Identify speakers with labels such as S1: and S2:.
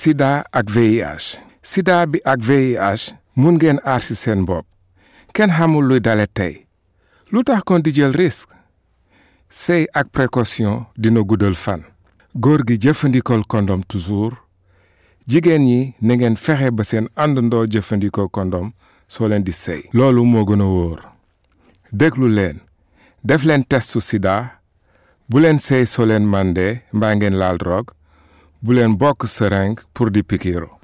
S1: sida ak VIH sida bi ak VIH mun ngeen aar ci seen bopp kenn xamul luy dale tey lu tax kon di jël risque sëy ak précaution dina guddal fan góor gi jëfandikool kondom toujours jigéen ñi na ngeen fexe ba seen àndandoo jëfandikoo kondom soo leen di sëy loolu moo gën a wóor déglu leen def leen testu sida bu leen sëy soo leen màndee mbaa ngeen laal drogue bu leen bokk seringue pour di pikiiru